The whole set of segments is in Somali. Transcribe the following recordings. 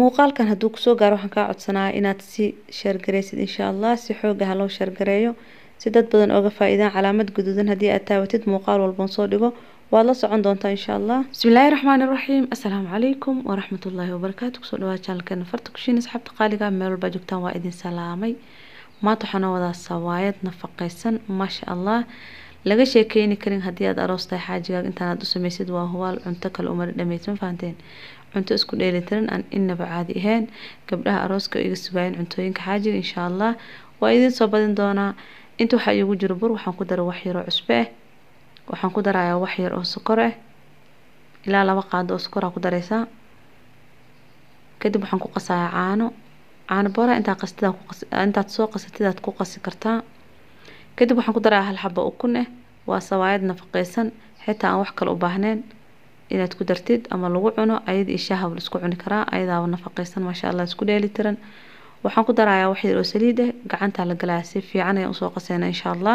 muuqaalkan hadduu kusoo gaaro waxaan kaa codsanaya inaad si sheergareysid insha allah si xooga ha loo sheergareeyo si dad badan ooga faa-iidaan calaamad guduudan haddii aad taawatid muuqaal walban soo dhigo waad la socon doontaa insha allah bismillaahi raxmaani raxiim assalaamu calaykum waraxmatullaahi wabarakaatu kusoo dhawaad channelkeena farta kushiin asxaabta qaaliga meel walbaa joogtaan waa idin salaamay maanta waxaan noo wadaa sawaayad nafaqeysan maasha allah laga sheekeyni karin haddii aad aroos tahay xaajigaaga intaanaad u sameysid waa hubaal cunto kale umari dhameyd ma fahanteen cunto isku dheelitiran aan inaba caadi ahayn gabdhaha arooska iga sugaayeen cuntooyinka xaajiga insha allah waa idiin soo badin doonaa inta waxaa iigu jiro bur waxaan ku daray wax yar oo cusbe ah waxaan ku darayaa wax yar oo sokor ah ilaa laba qaado oo sokor aa ku dareysaa kadib waxaan ku qasayaa caano caano booraha intaa qastida intaad soo qasatid aad ku qasi kartaa kadib waxaan ku darayaa hal xabo ukun ah waa sawaayad nafaqeysan xitaa aan wax kale u baahneyn inaad ku dartid ama lagu cuno ayada iyo shaahaba la isku cuni karaa ayadaaba nafaqeysan maasha allah isku dheeli tiran waxaan ku darayaa wax yar oo saliid ah gacantaa la galaya si fiican ayaan usoo qaseyna insha allah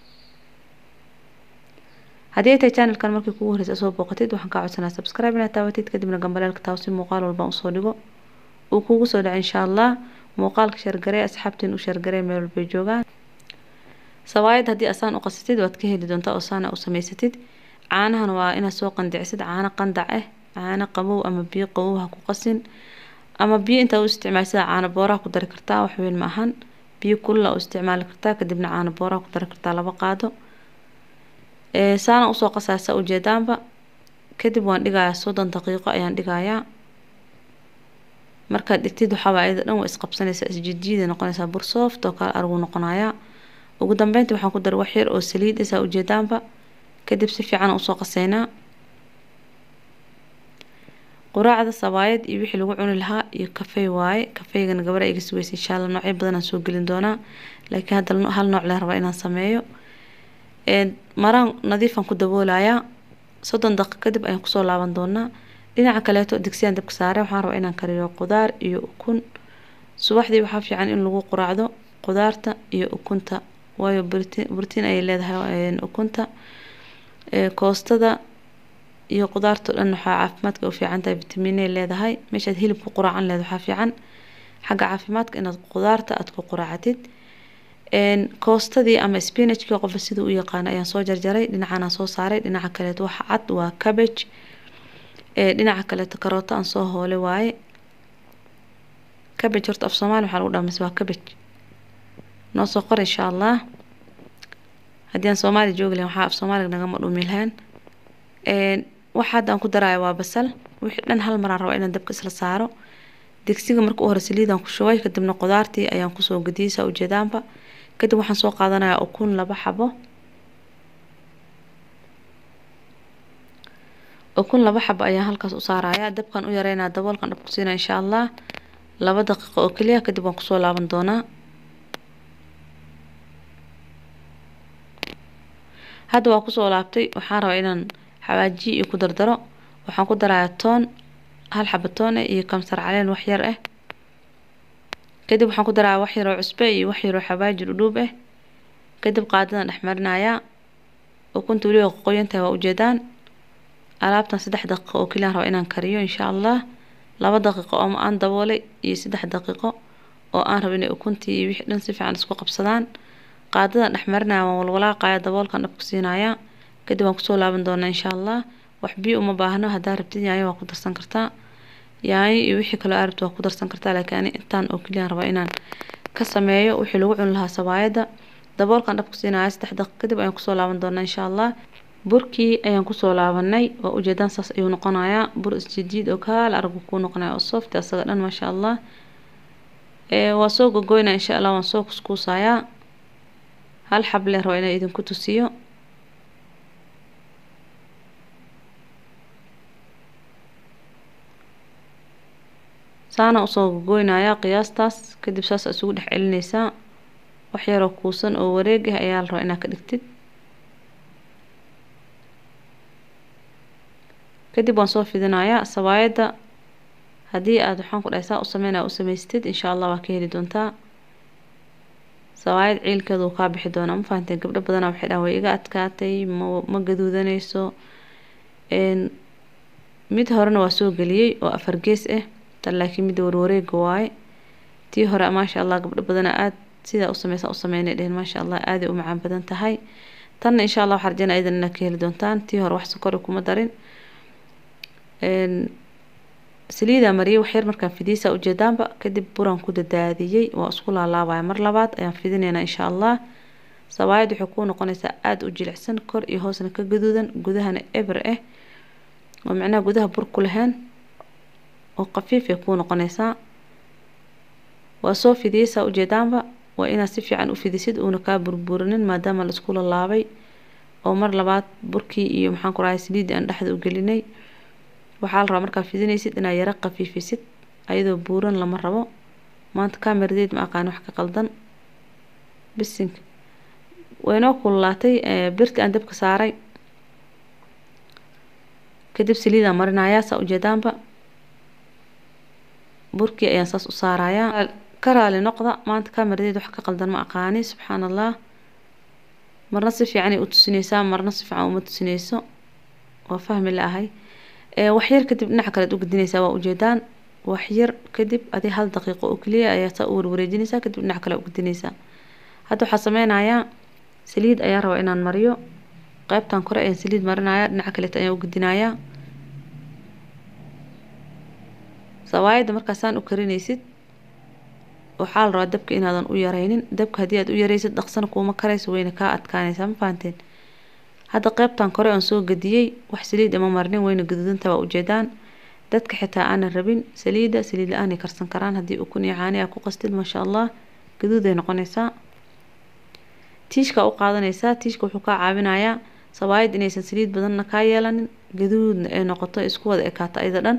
haddii ay tahay channelkan markii kugu horeysa soo booqatid waxaan kaa codsanaa subscribe inaad taawatid kadibna gambaleelka taawo si muuqaal walbaan usoo dhigo uu kugu soo dhaco insha allah muuqaalka shargaree asxaabtiin u shargaree meel walbay joogaan sawaayad haddii asaan u qasatid waad ka heli doontaa oo saana u samaysatid caanahan waa inaad soo qandicisid caano qandac ah caano qabow ama biyo qabow ha ku qasin ama biyo intaa u isticmaal sida caano booraha ku dari kartaa wax weyn ma ahan biyo kulula u isticmaali kartaa kadibna caano booraha ku dari kartaa laba qaado saana usoo qasaa saa ujeedaanba kadib waan dhigayaa soddon daqiiqo ayaan dhigayaa markaad dhigtid waxaaba ayada dhan waa isqabsanaysaa isjiidjiiday noqonaysaa bur sooft oo kale argu noqonayaa ugu dambeyntii waxaan ku daray wax yar oo saliid ah saa ujeedaanba kadib si fiican usoo qaseynaa quraacda sawaayad iyo wixii lagu cuni lahaa iyo kafey waaye kafeygana gabadha iga sugeysa insha allah noocyo badan aan soo gelin doonaa laakiin hadda hal nooc leen rabaa inaan sameeyo maraan nadiifan ku daboolayaa soddon daqiiq kadib ayaan kusoo laaban doonaa dhinaca kaleeto digsiyaan dabka saare waxaan rabaa inaan kariyo qudaar iyo ukun subaxdii waxaa fiican in lagu quraacdo qudaarta iyo ukunta waayo brotiin ayay leedahay ukunta koostada iyo qudaarta o dhan waxaa caafimaadka u fiican tahay vitamiinay leedahay meeshaad hilib ku quraacan leed waxaa fiican xagga caafimaadka inaad qudaarta aad ku quraacatid koostadii ama spinachkii qofka siduu u yaqaano ayaan soo jarjaray dhinacanaan soo saaray dhinaca kaleeto waxa cad waa cabbage dhinaca kaleeto karooto aan soo hoolay waaye cabbage horta af soomaali waxaa lagu dhamas waa cabbage noo soo qor insha allah haddii aan soomaali joogi lahayn waxaa af soomaaliga nagama dhumi lahayn waxa hadda aan ku daraya waa basal wixii dhan hal maraan rabaa inaan dabka isla saaro digsiga marka u hore saliidaan ku shubay kadibna qudaartii ayaan kusoo gadiyey saa ujeedaanba kadib waxaan soo qaadanayaa ukun laba xabo ukun laba xabo ayaan halkaas u saarayaa dabkan u yareynaa daboolkan dhab ku siina insha allah laba daqiiqo oo keliya kadib waan kusoo laaban doonaa hadda waa kusoo laabtay waxaan rabaa inaan xawaajiye iyo ku dardaro waxaan ku darayaa toon hal xaba toon ah iyo kamsar caleen wax yar ah kadib waxaan ku darayaa wax yar oo cusbe iyo wax yar oo xawaaji dhudhuub ah kadib qaadadan dhex marinayaa ukunta weliba qoqoyantahay waa ujeedaan alaabtan saddex daqiiqo oo keliyaan rabaa inaan kariyo insha allah laba daqiiqo oo aan daboolay iyo saddex daqiiqo oo aan rabo inay ukuntii iyo wixii dhan si fiican isku qabsadaan qaadadan dhex marinaya waan walwalaaqaya daboolkan dhab ku siinayaa kadib waan kusoo laaban doonaa insha allah wax biyo uma baahno haddaa rabtid yaanyo waa ku darsan kartaa yaanyo iyo wixii kaloo aad rabto waa ku darsan kartaa laakiin ani intaan oo keliyaan rabaa inaan ka sameeyo wixii lagu cuni lahaa sawaayadda daboolkan dhab ku siinaya saddex daqiiq kadib ayaan kusoo laaban doonaa insha allah burkii ayaan kusoo laabanay waa ujeedaan saas ayuu noqonayaa bur isjidiid oo kaala aragu kuu noqonaya oo soft asaga dhan maasha allah waa soo gogoynaa insha allah waan soo kuskuusayaa hal xab leen raba inaan idinku tusiyo saana usoo gogoynayaa qiyaastaas kadib saas isugu dhex celineysaa wax yaroo kuusan oo wareeg ah ayaa la rabaa inaad ka dhigtid kadib waan soo fidinayaa sawaayadda haddii aada waxaan ku dhahay saa u sameynaya u samaystid insha allah waa ka heli doontaa sawaayad ciilkeedu kaa bixi doonaa ma fahanteen gabdho badanaa waxay dhahan way iga adkaatay ma ma gaduudanayso mid horena waa soo geliyey oo afar gees ah tan laakiin midda warwareega waaye tii hore maasha allah gabdho badana aada sidaa u sameysa u sameynay dhehen maasha allah aaday u macaan badan tahay tanna insha allah waxaa rajeynaya idan inaad ka heli doontaan tii hore wax sokori kuma darin saliidaa mariyay waxyar markaan fidiyeysaa ujeedaanba kadib buraan ku dadaadiyey waa isku laalaabaya mar labaad ayaan fidinaynaa insha allah sabaayad waxay kuu noqonaysaa aada u jilicsan kor iyo hoosna ka gaduudan gudahana eber ah oo micnaha gudaha bur ku lahayn oo khafiif ay kuu noqonaysaa waa soo fidiyeysaa ujeedaanba waa inaad si fiican u fidisid uuna kaa burburinin maadaama laisku lalaabay oo mar labaad burkii iyo maxaan ku rahay saliiddii aan dhexda u gelinay waxaa la rabaa markaa fidinaysid inaad yaro khafiifisid ayadoo buuran lama rabo maanta kameradeed ma aqaan wax ka qaldan bisinka waynoo kululaatay birti aan dabka saaray kadib saliidaan marinayaa saa ujeedaanba burkii ayaan saas u saarayaa ka raali noqda maanta kameradeed wax ka qaldan ma aqaani subxaan allah marna si fiicanay u tusinaysaa marna si fiican uma tusinayso waa fahmi la-ahay waxyar kadib dhinaca kalead u gedinaysaa waa ujeedaan waxyar kadib adi hal daqiiqo oo keliya ayaa saa u warwareejinaysaa kadib dhinaca kale u gedinaysaa hadda waxaa sameynayaa saliid ayaa rabaa inaan mariyo qeybtan kore ayaan saliid marinayaa dhinaca kaleeta ayaan u gedinayaa sawaayadda markaasaan u karinaysid waxaa la rabaa dabka inaadan u yareynin dabka haddii aad u yareysid dhaqsana kuuma karayso wayna kaa adkaanaysaa ma fahanteen hadda qeybtan kore aan soo gadiyey wax saliid ama marnin wayna gaduudanta waa ujeedaan dadka xitaa aanan rabin saliidda saliid la-aanay karsan karaan haddii ukun iyo caani aa ku qastid maasha allah gaduuday noqonaysaa tiishka u qaadanaysaa tiishka wuxuu kaa caawinayaa sawaayad inaysan saliid badanna kaa yeelanin gaduudna ay noqoto isku wada ekaato ayada dhan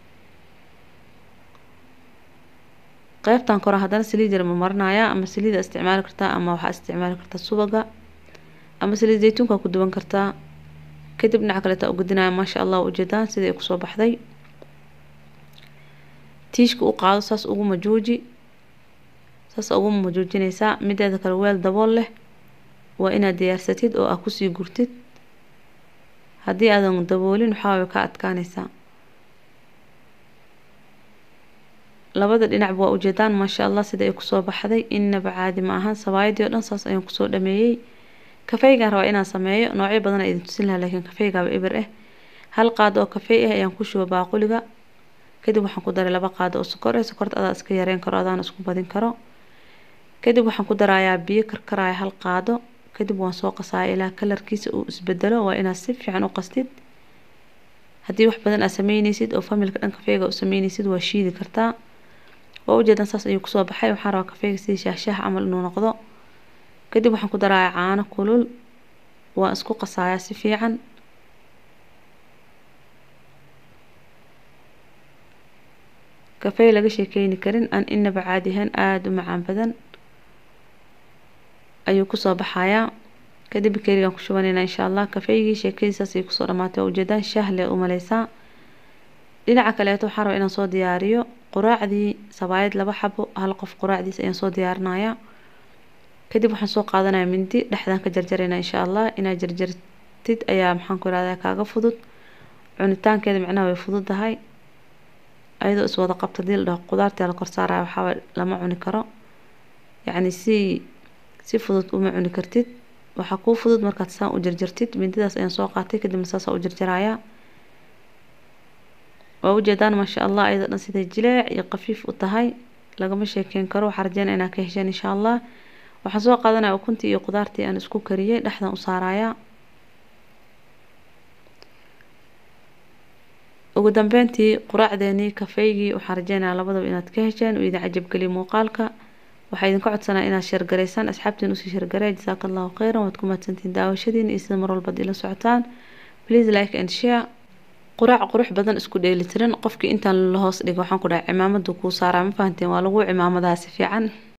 qeybtan kore haddana saliid yar ma marinayaa ama saliida isticmaali kartaa ama waxaa isticmaali kartaa subaga ama saliid zaytuunka ku duwan kartaa kadib dhinaca kaleeta u gudinaya maasha allah ujeedaan sidai kusoo baxday tiishka u qaado saas ugu majuuji saas ugu majuujinaysaa mideeda kale weel dabool leh waa inaad diyaarsatid oo aad kusii gurtid haddii aadan daboolin waxaa way ka adkaanaysaa labada dhinacba waa ujeedaan maasha allah sida ay kusoo baxday innaba caadi ma ahan sabaayadii oo dhan saas ayaan kusoo dhameeyey kafeygaan rabaa inaan sameeyo noocyo badan idin tusin lahaa laakiin kafeygaaba eber ah hal qaado oo kafey ah ayaan ku shuba baaquliga kadib waxaan ku daray laba qaado oo sokor ah sokorta adaa iska yareyn karo adaana isku badin karo kadib waxaan ku darayaa biyo karkaraya hal qaado kadib waan soo qasaaya ilaa kalarkiisa uu isbedelo waa inaad si fiican u qastid haddii wax badan aad sameyneysid oo familka dhan kafeyga u sameyneysid waa shiidi kartaa waa ujeedan saas ayuu kusoo baxay waxaan rabaa kafeyga sidii shaahshaah camal inuu noqdo kadib waxaan ku darayaa caano kulul waan isku qasayaa si fiican kafey laga sheekeyni karin aan inaba caadi ahaan aada u macaan badan ayuu kusoo baxayaa kadib bakerigaan ku shubanayna insha allah kafeygii sheekadiisaas ay kusoo dhamaatay waa ujeedaan shaah lee u maleysaa dhinaca kaleeto waxaan rabaa inaan soo diyaariyo quraacdii sabaayad laba xabo hal qof quraacdiis ayaan soo diyaarinayaa kadib waxaan soo qaadanaya mindi dhexdaan ka jarjarayna insha allah inaad jarjartid ayaa maxaan ku irahdaa kaaga fudud cunitaankeeda micnaha way fududahay ayadoo iswada qabta hadii la dhaho qudaartii la kor saaraya waxaaba lama cuni karo yacni si si fudud uma cuni kartid waxaa kuu fudud markaad saan u jarjartid mindidaas ayaan soo qaatay kadibna saasa u jarjarayaa waa ujeedaan maasha allah ayadoo dhan siday jileec iyo khafiif u tahay lagama sheekeyn karo waxaa rajeynaya inaad ka hesheen insha allah waxaan soo qaadanaya ukuntii iyo qudaartii aan isku kariyey dhexdan u saarayaa ugu dambeyntii quraacdeenii kafeygii waxaan rajeynayaa labadaba inaad ka hesheen uu idin cajabgeliya muuqaalka waxaa idinka codsanaa inaad sheergaraysaan asxaabtiin usii sheergareey jasaaka allahu kheyran waad ku mahadsantihiin daawashadiin iyo sida mar walbaad ila socotaan please like and share quraac qurux badan isku dheelitiran qofkii intaan la hoos dhigo waxaan ku dhahay cimaamadu kuu saaraa ma fahanteen waa lagu cimaamadaha si fiican